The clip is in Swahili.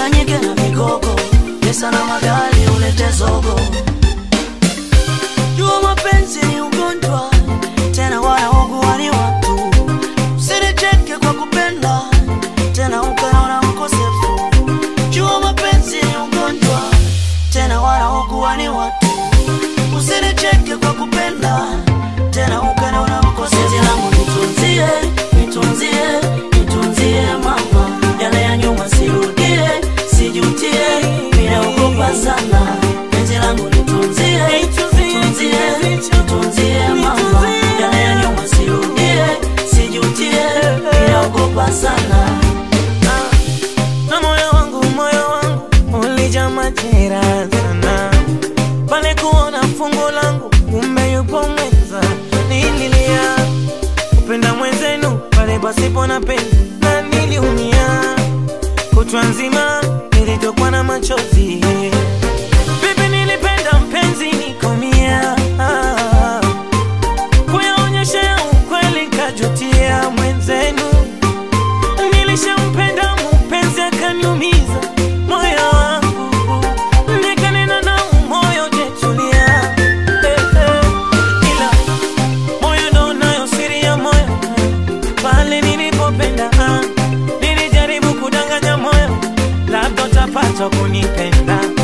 uchanganyike na migogo, pesa na magari ulete zogo. Jua mapenzi ni ugonjwa, tena wanaougua ni watu. Usinicheke kwa kupenda, tena ukaona mkosefu. Jua mapenzi ni ugonjwa, tena wanaougua ni watu. Usinicheke kwa kupenda, tena ukaona mkosefu. Penzi langu nitunzie, nitunzie, nitunzie mama, yale ya nyuma sirudie, sijutie, ninaogopa sana. Penzi langu nitunzie, nitunzie, nitunzie mama, yale ya nyuma sirudie, sijutie, ninaogopa sana. na moyo wangu moyo wangu ulijaa majeraha sana pale kuona fungu langu kumbe yupo mwenza nililia kupenda mwenzenu pale pasipo na penzi na niliumia kutwa nzima nilitokwa na machozi vipi nilipenda mpenzi nikomia kuyaonyesha ukweli kajutia mwenzenu nilishampenda mpenzi akaniumiza moyo wangu nikanena na moyo jetulia eh, eh. ila moyo ndo nayo siri ya moyo pale nilipopenda ah, nilijaribu kudanganya moyo labda utapata kunipenda